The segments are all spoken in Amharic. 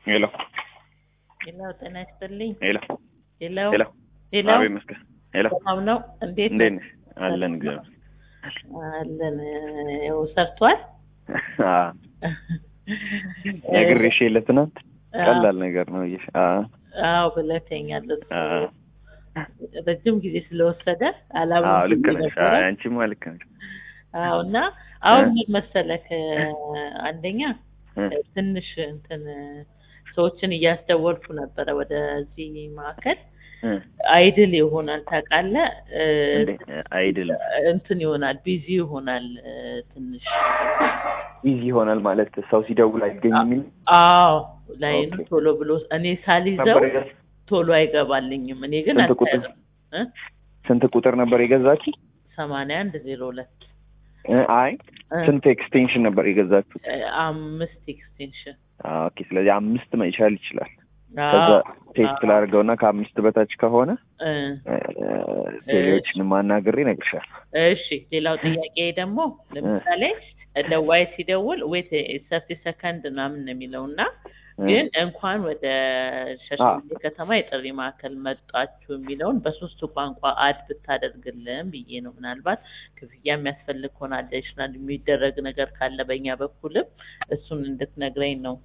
ሄሎ ሄሎ፣ ጤና ይስጥልኝ። ሄሎ ሄሎ ሄሎ ሄሎ፣ አቤት መስገን ሄሎ ሰላም ነው? እንዴት እንዴት ነው? ነሽ? አለን እግዚአብሔር አለን። ያው ሰርቷል። አዎ ነግሬሽ የለ ትናንት ቀላል ነገር ነው ብዬሽ አዎ አዎ ብለኸኛል። እሱ አዎ ረጅም ጊዜ ስለወሰደ አላማ አዎ ልክ ነሽ አዎ አንቺማ ልክ ነሽ አዎ እና አሁን ምን መሰለህ አንደኛ እ ትንሽ እንትን ሰዎችን እያስደወልኩ ነበረ ወደዚህ ማዕከል እ አይድል ይሆናል ታውቃለህ እ እንዴ አይድል እንትን ይሆናል ቢዚ ይሆናል እ ትንሽ ቢዚ ይሆናል ማለት ሰው ሲደውል አይገኝም የሚል አዎ ላይኑ ኦኬ። ቶሎ ብሎ እኔ ሳልይዘው ነበር የገዛ- ቶሎ አይገባልኝም እኔ ግን ስንት ቁጥር? አልተያዘም እ ስንት ቁጥር ነበር የገዛችው? ሰማንያ አንድ ዜሮ ሁለት እ አይ እ ስንት ኤክስቴንሽን ነበር የገዛችው? እ አምስት ኤክስቴንሽን አዎ ኦኬ። ስለዚህ አምስት መቻል ይችላል። ከዛ ቴክስት ላድርገውና ከአምስት በታች ከሆነ እ እ፣ ቴሌዎችን ማናገሬ እነግርሻለሁ። እሺ ሌላው ጥያቄ ደግሞ ለምሳሌ ደዋይ ሲደውል ዌት ሰርቲ ሰከንድ ምናምን ነው የሚለው እና እ፣ ግን እንኳን ወደ ሻሸመኔ ከተማ የጥሪ ማዕከል መጣችሁ የሚለውን በሶስቱ ቋንቋ አድ ብታደርግልን ብዬ ነው። ምናልባት ክፍያ የሚያስፈልግ ከሆነ አዲሽናል የሚደረግ ነገር ካለ በእኛ በኩልም እሱን እንድትነግረኝ ነው።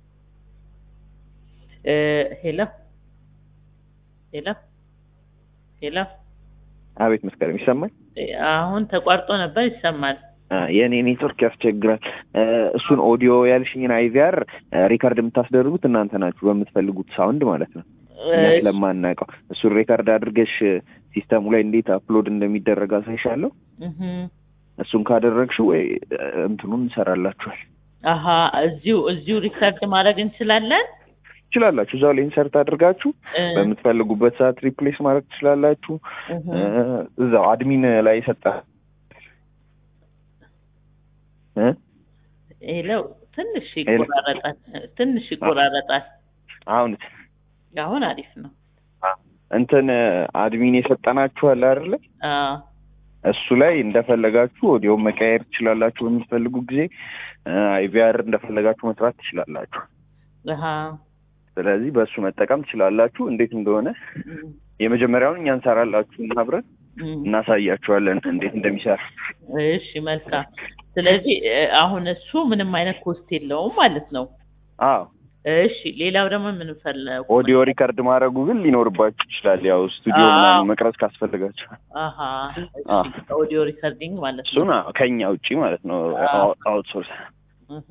እ ሄሎ ሄሎ ሄሎ አቤት መስከረም ይሰማል? አሁን ተቋርጦ ነበር ይሰማል። አ፣ የእኔ ኔትወርክ ያስቸግራል። እ፣ እሱን ኦዲዮ ያልሽኝን አይቪአር ሪካርድ የምታስደርጉት እናንተ ናችሁ በምትፈልጉት ሳውንድ ማለት ነው። እኛ እ ስለማናውቀው እሱን ሪካርድ አድርገሽ ሲስተሙ ላይ እንዴት አፕሎድ እንደሚደረግ አሳይሻለሁ። እህ እሱን ካደረግሽው ወይ እ፣ እንትኑን እንሰራላችኋል። አሀ እዚሁ እዚሁ ሪከርድ ማድረግ እንችላለን። ትችላላችሁ። እዛው ላይ ኢንሰርት አድርጋችሁ እ በምትፈልጉበት ሰዓት ሪፕሌስ ማድረግ ትችላላችሁ። እህ እ፣ እዛው አድሚን ላይ ሰጣ እ ሄሎ ትንሽ ሄሎ። ይቆራረጣል፣ ትንሽ ይቆራረጣል። አሁን አሁን አሪፍ ነው። እንትን አድሚን የሰጠናችኋል አይደለ? አዎ እሱ ላይ እንደፈለጋችሁ ኦዲዮ መቀየር ትችላላችሁ። በምትፈልጉ ጊዜ አይቪአር እንደፈለጋችሁ መስራት ትችላላችሁ። አሀ ስለዚህ በእሱ መጠቀም ትችላላችሁ። እንዴት እንደሆነ እም፣ የመጀመሪያውን እኛ እንሰራላችሁ እና አብረን እም። እናሳያችኋለን እንዴት እንደሚሰራ። እሺ መልካም። ስለዚህ እ፣ አሁን እሱ ምንም አይነት ኮስት የለውም ማለት ነው። አዎ እሺ ሌላው ደግሞ ምን ፈለጉ? ኦዲዮ ሪከርድ ማድረጉ ግን ሊኖርባችሁ ይችላል። ያው ስቱዲዮ አዎ። ምናምን መቅረጽ ካስፈልጋችሁ አሀ አዎ። እሺ ኦዲዮ ሪከርዲንግ ማለት ነው። እሱን አዎ፣ ከኛ ውጪ ማለት ነው አዎ። አውትሶርስ እህ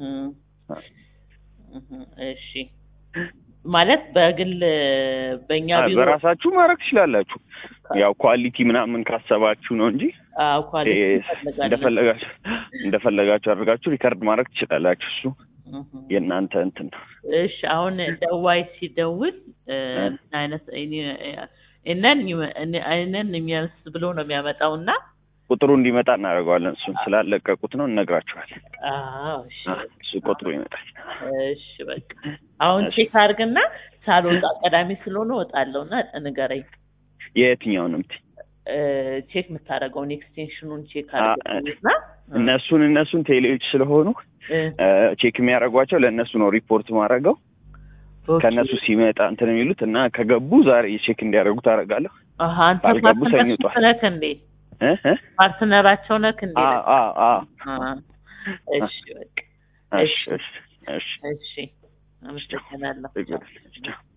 እህ እሺ ማለት በግል በእኛ ቢሮ በራሳችሁ ማድረግ ትችላላችሁ። ያው ኳሊቲ ምናምን ካሰባችሁ ነው እንጂ አዎ ኳሊቲ እ፣ ይፈልጋል። እንደፈለጋችሁ እንደፈለጋችሁ አድርጋችሁ ሪከርድ ማድረግ ትችላላችሁ። እሱ እህ የእናንተ እንትን ነው። እሺ አሁን ደዋይ ሲደውል እ፣ እ። ምን አይነት እነን እነን የሚያንስ ብሎ ነው የሚያመጣው እና ቁጥሩ እንዲመጣ እናደርገዋለን። እሱን ስላለቀቁት ነው እነግራችኋለን። አዎ እሺ አ፣ እሱ ቁጥሩ ይመጣል። እሺ በቃ አሁን እሺ። ቼክ አድርግና ሳልወጣ ቀዳሚ ስለሆነ እወጣለሁ እና ንገረኝ የትኛውን እምትይ? እ፣ ቼክ የምታደርገውን ኤክስቴንሽኑን ቼክ አ፣ አድርግና እነሱን እነሱን ቴሌዎች ስለሆኑ እ፣ እ፣ ቼክ የሚያደርጓቸው ለእነሱ ነው ሪፖርት ማድረገው ኦኬ። ከእነሱ ሲመጣ እንትን የሚሉት እና ከገቡ ዛሬ ቼክ እንዲያደርጉ ታደርጋለሁ። አሀ አንተ ካልገቡ ሰኞ ፓርትነር ጠዋት። ነክ እንዴ እ እ ፓርትነራቸው ነክ እንዴ አ አ አ አ፣ እሺ በቃ እሺ እሺ እሺ እሺ አመሰግናለሁ ችግር የለም።